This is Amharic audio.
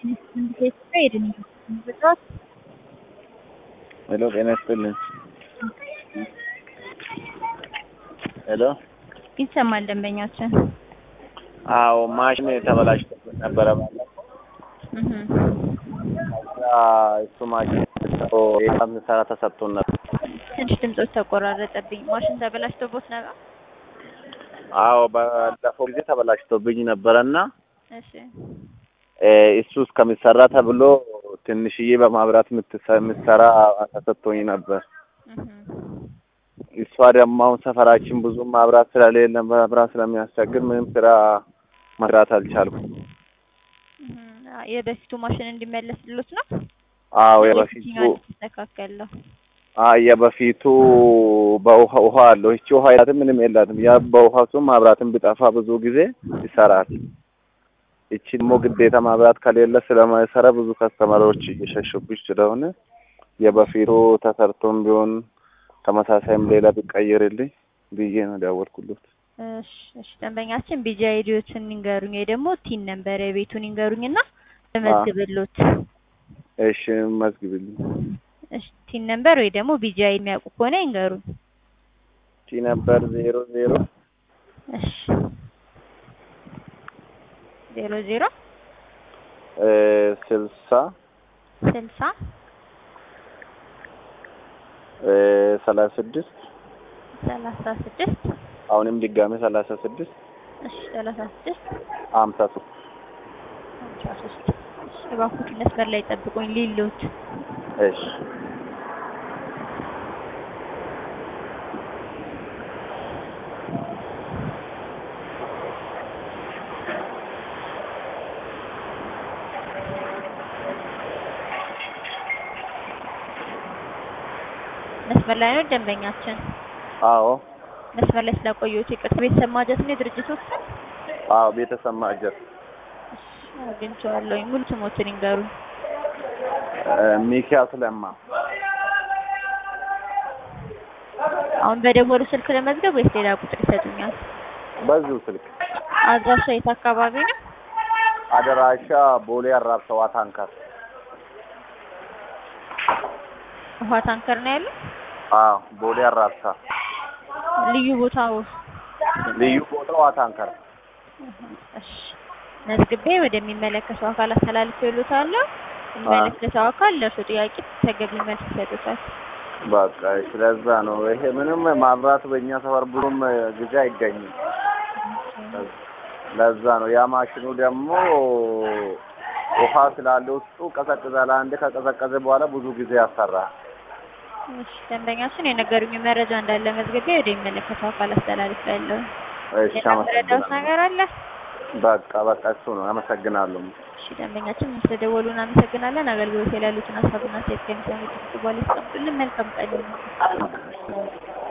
ሄሎ ጤና ይስጥልኝ። ሄሎ ይሰማል ደንበኛችን። አዎ ማሽን ተበላሽቶብን ነበረ ባለፈው። እህ ከዛ እሱ ማሽን የሚሰራ ተሰጥቶን ነበር። ትንሽ ድምጾች ተቆራረጠብኝ። ማሽን ተበላሽቶቦት ነበር? አዎ ባለፈው ጊዜ ተበላሽቶብኝ ነበረና እሺ እሱ እስከሚሰራ ተብሎ ትንሽዬ በማብራት የምትሰ- የምትሰራ ተሰጥቶኝ ነበር። እህ እሷ ደግሞ አሁን ሰፈራችን ብዙም ማብራት ስለሌለ መብራት ስለሚያስቸግር ምንም ስራ መስራት አልቻልኩም። እህ የበፊቱ ማሽን እንዲመለስልዎት ነው? አዎ የበፊቱ ተስተካከለው አይ የበፊቱ በውሃ ውሃ አለው። እቺ ውሃ የላትም ምንም የላትም። ያ በውሃ እሱም ማብራትን ቢጠፋ ብዙ ጊዜ ይሰራል። እቺ ደግሞ ግዴታ ማብራት ከሌለ ስለማይሰራ ብዙ ከስተመሮች እየሸሹብሽ ስለሆነ የበፊቱ ተሰርቶም ቢሆን ተመሳሳይም ሌላ ቢቀየርልኝ ብዬ ነው ደወልኩለት። እሺ እሺ ደንበኛችን ቢጂ አይዲዎትን ይንገሩኝ ወይ ደግሞ ቲን ነምበር የቤቱን ይንገሩኝና ልመዝግብልዎት። እሺ መዝግብልኝ። እሺ ቲን ነምበር ወይ ደግሞ ቢጂ አይ የሚያውቁ ከሆነ ይንገሩኝ። ቲ ነበር ዜሮ ዜሮ እሺ ዜሮ ዜሮ እ ስልሳ ስልሳ እ ሰላሳ ስድስት ሰላሳ ስድስት አሁንም ድጋሜ ሰላሳ ስድስት እሺ ሰላሳ ስድስት ሀምሳ ሶስት አስራ ሶስት እሺ እባክዎት መስመር ላይ ጠብቁኝ ሊሉት እሺ መስመር ላይ ነው ደንበኛችን። አዎ መስመር ላይ ስላቆየሁት ይቅርታ። ቤተሰብ ማጀት ነው የድርጅቱ ስም? አዎ ቤተሰብ ማጀት እሺ አግኝቼዋለሁኝ። ሙሉ ስሞትን ይንገሩኝ። እ ሚኪያስ ለማ አሁን በደወሉ ስልክ ለመዝገብ ወይስ ሌላ ቁጥር ይሰጡኛል? በዚሁ ስልክ አድራሻ የት አካባቢ ነው? አደራሻ ቦሌ አራብሰዋ ታንከር ውሃ ታንከር ነው ያለው? አዎ ቦሌ አራብሳ ልዩ ቦታው? ልዩ ቦታዋ ታንከር እሺ መዝግቤ ወደሚመለከተው አካል አስተላልፌልዎታለሁ። የሚመለከተው አካል ለእርሱ ጥያቄ ተገቢ መልስ ይሰጡታል። በቃ ስለዛ ነው ይሄ ምንም ማብራት በእኛ ሰፈር ብዙም ጊዜ አይገኝም። ለዛ ነው ያ ማሽኑ ደግሞ ውሃ ስላለ ውስጡ ቀዘቅዛል። አንድ ከቀዘቀዘ በኋላ ብዙ ጊዜ ያሰራል። እሺ ደንበኛችን የነገሩኝ መረጃ እንዳለ መዝግቤ ወደሚመለከተው አካል አስተላልፌያለሁ። እሺ የምረዳዎት አመሰግናለሁ። ነገር አለ? በቃ በቃ እሱ ነው። አመሰግናለሁ። እሺ ደንበኛችን ስለደወሉ እናመሰግናለን። አገልግሎት ላይ ያሉትን ሀሳብና አስተያየት ከሚሰሙት በኋላ ያስቀምጡልን። መልካም ቀን ይሁን።